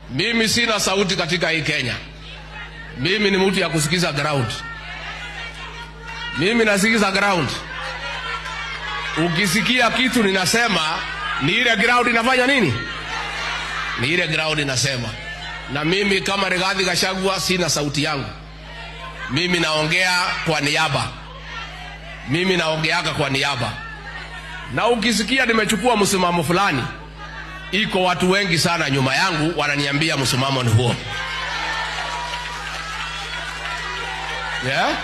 Mimi sina sauti katika hii Kenya. Mimi ni mtu ya kusikiza ground. Mimi nasikiza ground. Ukisikia kitu ninasema ni ile ground inafanya nini? Ni ile ground inasema. Na mimi kama Rigathi Gachagua sina sauti yangu. Mimi naongea kwa niaba. Mimi naongeaga kwa niaba. Na ukisikia nimechukua msimamo fulani, iko watu wengi sana nyuma yangu wananiambia msimamo ni huo. Yeah?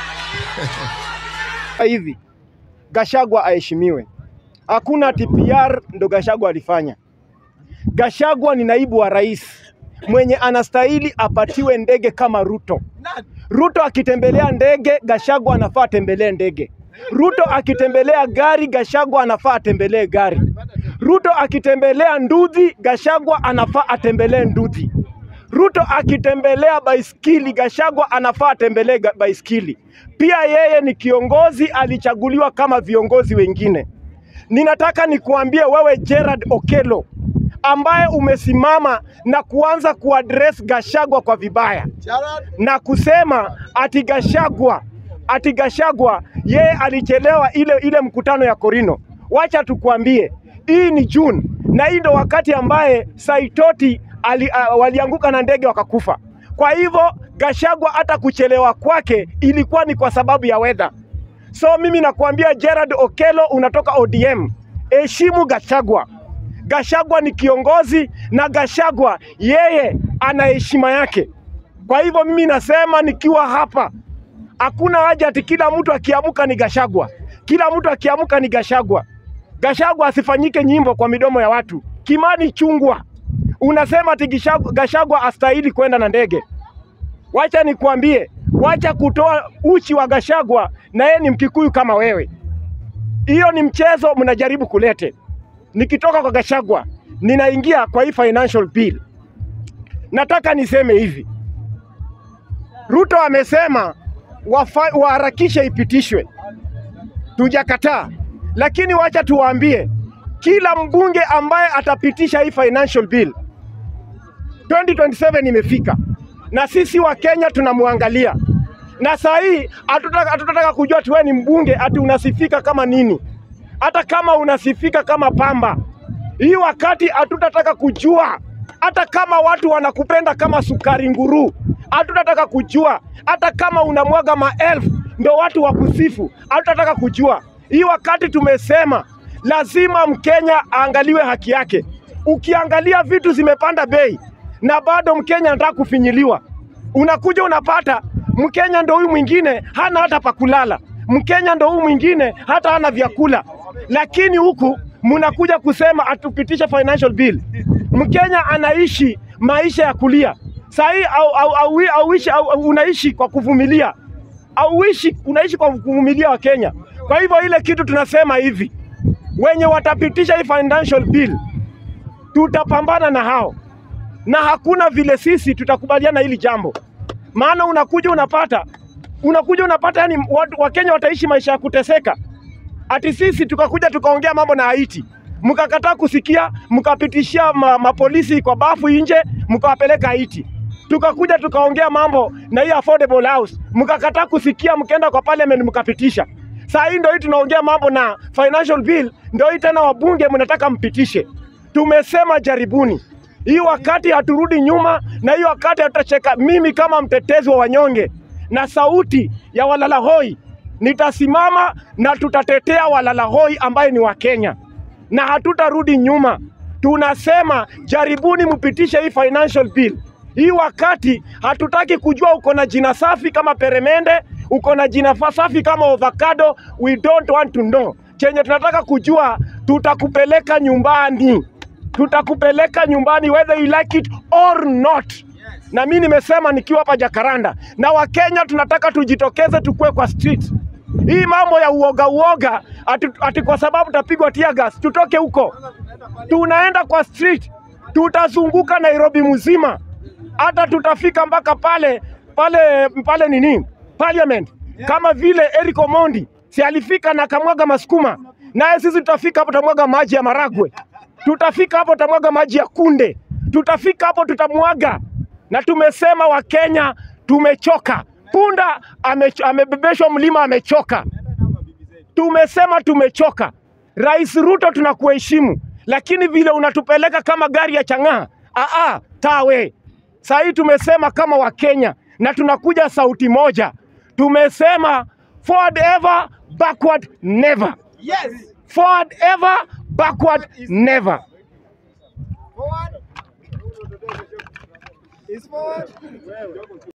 hivi Gashagwa aheshimiwe. Hakuna TPR ndo Gashagwa alifanya. Gashagwa ni naibu wa rais mwenye anastahili apatiwe ndege kama Ruto. Ruto akitembelea ndege, Gashagwa anafaa atembelee ndege. Ruto akitembelea gari, Gashagwa anafaa atembelee gari. Ruto akitembelea nduthi, Gashagwa anafaa atembelee nduthi. Ruto akitembelea baiskili, Gashagwa anafaa atembelee ga- baiskili. Pia yeye ni kiongozi, alichaguliwa kama viongozi wengine. Ninataka nikuambie wewe Gerard Okelo ambaye umesimama na kuanza kuaddress Gashagwa kwa vibaya na kusema ati Gashagwa ati Gashagwa yeye alichelewa ile ile mkutano ya Korino. Wacha tukwambie, hii ni June na hii ndo wakati ambaye Saitoti ali, uh, walianguka na ndege wakakufa. Kwa hivyo Gashagwa hata kuchelewa kwake ilikuwa ni kwa sababu ya weather. So mimi nakuambia Gerard Okelo, unatoka ODM, heshimu Gashagwa. Gashagwa ni kiongozi na Gashagwa yeye ana heshima yake. Kwa hivyo mimi nasema nikiwa hapa, hakuna haja ati kila mtu akiamka ni Gashagwa, kila mtu akiamka ni Gashagwa. Gashagwa asifanyike nyimbo kwa midomo ya watu. Kimani Chungwa unasema ati Gishagwa- Gashagwa astahili kwenda na ndege. Wacha nikwambie, wacha kutoa uchi wa Gashagwa na yeye ni Mkikuyu kama wewe. Hiyo ni mchezo mnajaribu kulete. Nikitoka kwa Gashagwa ninaingia kwa hii financial bill. Nataka niseme hivi, Ruto amesema wafa- waharakishe ipitishwe, tujakataa, lakini wacha tuwaambie kila mbunge ambaye atapitisha hii financial bill 2027 imefika na sisi wa Kenya tunamwangalia, na saa hii hatutaka hatutataka kujua ati wewe ni mbunge ati unasifika kama nini, hata kama unasifika kama pamba. Hii wakati hatutataka kujua, hata kama watu wanakupenda kama sukari nguru, hatutataka kujua, hata kama unamwaga maelfu ndo watu wakusifu, hatutataka kujua. Hii wakati tumesema lazima Mkenya aangaliwe haki yake. Ukiangalia vitu zimepanda bei na bado Mkenya anataka kufinyiliwa, unakuja unapata Mkenya ndo huyu mwingine hana hata pa kulala, Mkenya ndo huyu mwingine hata hana vyakula, lakini huku mnakuja kusema atupitishe financial bill. Mkenya anaishi maisha ya kulia sahii, au, au, au, au, au, au, unaishi kwa kuvumilia auishi unaishi kwa kuvumilia wa Kenya. Kwa hivyo ile kitu tunasema hivi, wenye watapitisha hii financial bill tutapambana na hao, na hakuna vile sisi tutakubaliana hili jambo, maana unakuja unapata unakuja unapata, yani watu Wakenya wataishi maisha ya kuteseka, ati sisi tukakuja tukaongea mambo na Haiti mkakataa kusikia, mkapitishia ma, mapolisi kwa bafu nje, mkawapeleka Haiti. Tukakuja tukaongea mambo na hii affordable house, mkakataa kusikia, mkaenda kwa parliament mkapitisha. Saa hii ndio hii tunaongea mambo na financial bill, ndio hii tena wabunge mnataka mpitishe. Tumesema jaribuni hii wakati haturudi nyuma, na hii wakati hatutacheka. Mimi kama mtetezi wa wanyonge na sauti ya walalahoi nitasimama na tutatetea walalahoi ambaye ni Wakenya na hatutarudi nyuma. Tunasema jaribuni mpitishe hii financial bill. Hii wakati hatutaki kujua uko na jina safi kama peremende, uko na jina fa- safi kama avocado. We don't want to know. Chenye tunataka kujua, tutakupeleka nyumbani, tutakupeleka nyumbani whether you like it or not. Na mimi nimesema nikiwa hapa Jakaranda, na Wakenya tunataka tujitokeze, tukue kwa street. Hii mambo ya uoga uoga, ati, ati kwa sababu tapigwa tear gas, tutoke huko tunaenda kwa street, tutazunguka Nairobi mzima, hata tutafika mpaka pale pale pale nini parliament, kama vile Eric Omondi si alifika na kamwaga masukuma, naye sisi tutafika hapo tamwaga maji ya maragwe, tutafika hapo tamwaga maji ya kunde, tutafika hapo, tutamwaga. Na tumesema Wakenya tumechoka. Punda amecho- amebebeshwa mlima, amechoka. Tumesema tumechoka. Rais Ruto, tunakuheshimu, lakini vile unatupeleka kama gari ya chang'aa, aa, tawe. Saa hii tumesema kama Wakenya na tunakuja sauti moja, tumesema forward ever, backward never. Yes. Forward ever, backward never. Forward. Is forward.